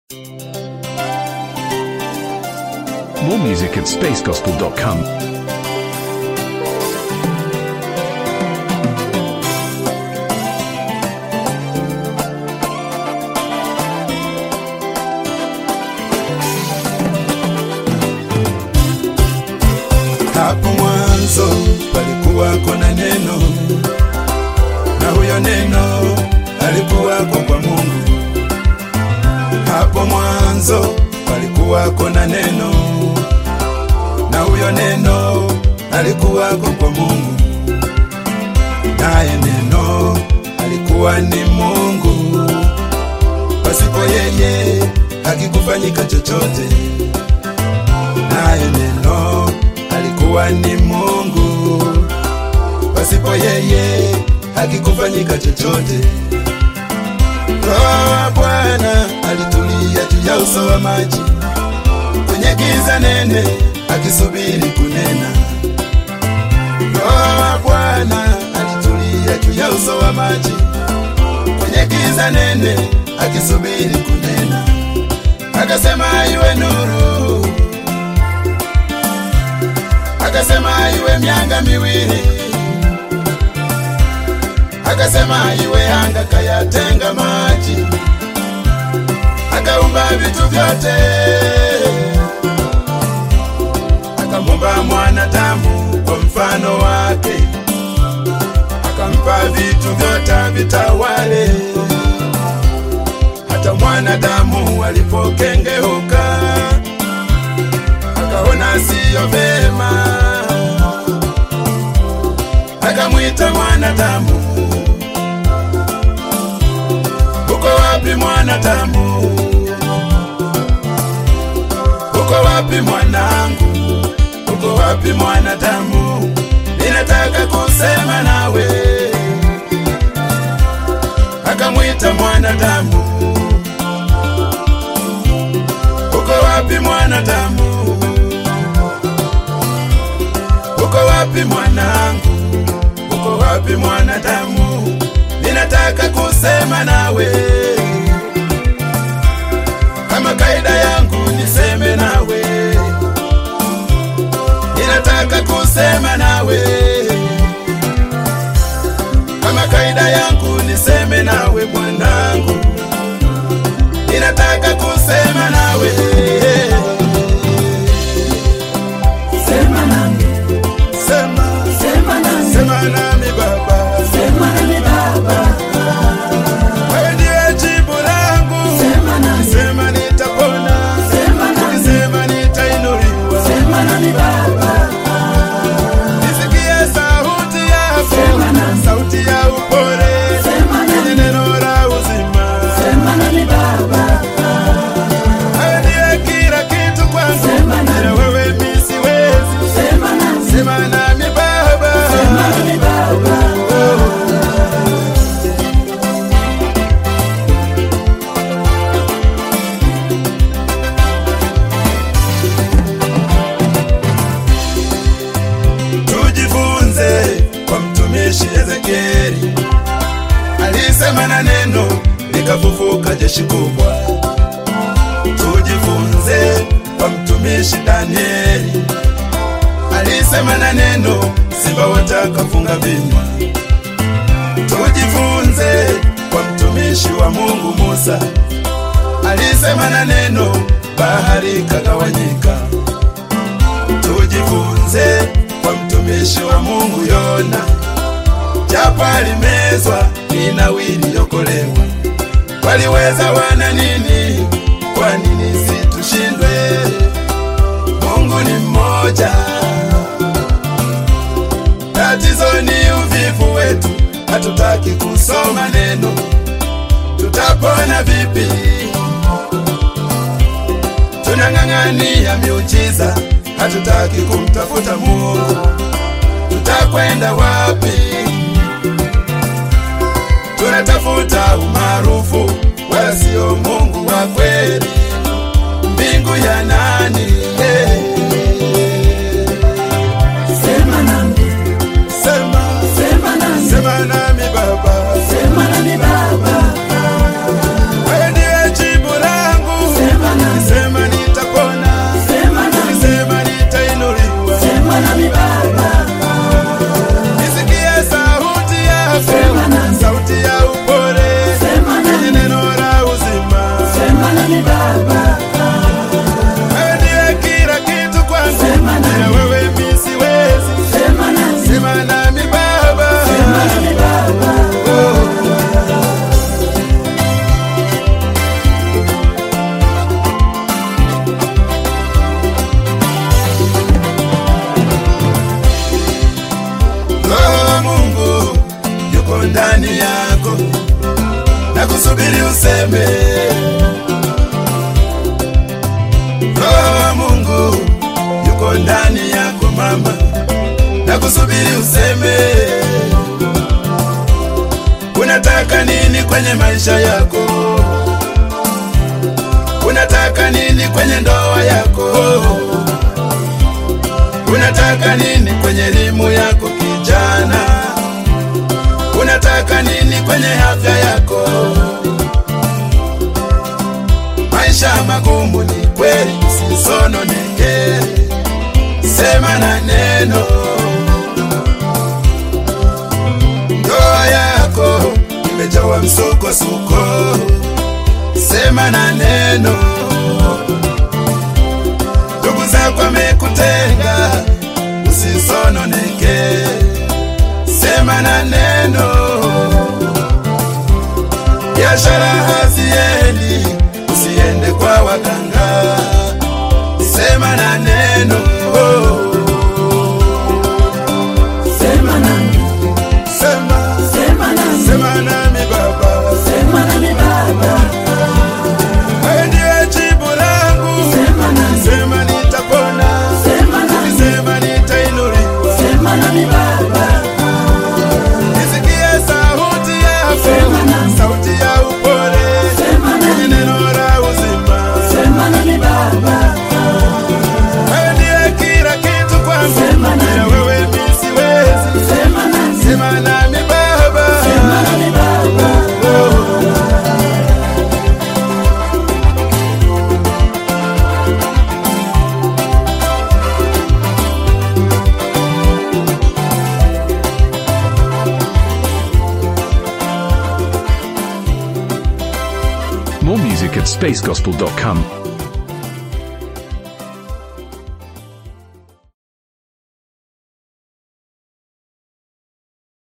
More music at spacegospel.com. Hapo mwanzo palikuwako na neno, na huyo neno alikuwako kwa Mungu. Hapo mwanzo palikuwako na neno, na huyo neno alikuwako kwa Mungu, naye neno alikuwa ni Mungu. Pasipo yeye hakikufanyika chochote, naye neno alikuwa ni Mungu. Pasipo yeye hakikufanyika chochote. Roho wa Bwana alitulia juu ya uso wa maji, kwenye giza nene akisubiri kunena. Roho wa Bwana alitulia juu ya uso wa maji, kwenye giza nene akisubiri kunena. Akasema iwe nuru, akasema iwe mianga miwili, akasema iwe anga, kayatenga maji, akaumba vitu vyote, akamumba mwanadamu kwa mfano wake, akampa vitu vyote vitawale. Hata mwanadamu alipokengeuka, akaona siyo vema, akamwita mwanadamu, uko wapi mwanadamu? Uko wapi mwanangu? Uko wapi mwanadamu? Ninataka kusema nawe. Akamwita mwanadamu, uko wapi mwanadamu? Uko wapi mwanangu? Uko wapi mwanadamu? Ninataka kusema nawe. Kama kaida yangu niseme nawe, ninataka kusema nawe. Kama kaida yangu niseme nawe mwanangu, ninataka kusema nawe. Sema nami, Sema, sema nami, sema nami Baba, sema nami Baba, wewe ndiye jibu langu. sema nami, Sema nitapona, sema nami, sema nitainuliwa. sema nami Baba, Nisikie sauti yako, Sema nami. sauti ya upole, sema yenye nami, neno la uzima. sema nami Baba, Wewe ndiye kila kitu kwangu, Sema nami. bila wewe mimi siwezi. sema nami, Sema nami Baba, sema nami Baba, tujifunze kwa mtumishi Ezekieli, alisema na neno likafufuka jeshi kubwa. Tujifunze kwa mtumishi Danieli, alisema na neno simba watakafunga vinywa. Tujifunze kwa mtumishi wa Mungu Musa, alisema na neno bahari kagawanyika. Tujifunze kwa mtumishi wa Mungu Yona, japo alimezwa Ninawili yokolewa. Waliweza wana nini? Kwa nini situshindwe? Mungu ni mmoja. Tatizo ni uvivu wetu, hatutaki kusoma neno. Tutapona vipi? Tunang'ang'ania miujiza, hatutaki kumtafuta Mungu. Tutakwenda wapi? Tunatafuta umaarufu, wala sio Mungu wa kweli. Mbingu ya nani? Eh, sema nami, Sema, sema nami, sema nami Baba, sema nami Baba, wewe ndiye jibu langu. kusubiri useme. Roho wa Mungu yuko ndani yako mama, na kusubiri useme. Unataka nini kwenye maisha yako? Unataka nini kwenye ndoa yako? Unataka nini kwenye elimu yako kijana? Unataka nini kwenye afya yako? Maisha magumu ni kweli, usisononeke, sema na neno. Ndoa yako imejawa msukosuko, sema na neno. Ndugu zako wamekutenga, usisononeke, sema na neno. Biashara haziendi, usiende kwa waganga, sema na neno. Sema nami, Sema, sema nami, sema nami Baba, sema nami Baba, wewe ndiye jibu langu. sema nami, Sema nitapona, sema nami, sema nitainuliwa. sema nami Baba, Nisikie sauti yako, Sema nami. sauti ya upole, sema kwenye nami, neno la uzima. sema nami Baba, Wewe ndiye kila kitu kwangu, Sema nami. bila wewe mimi siwezi. sema nami, Sema nami Baba, sema nami Baba. More music at spacegospel.com.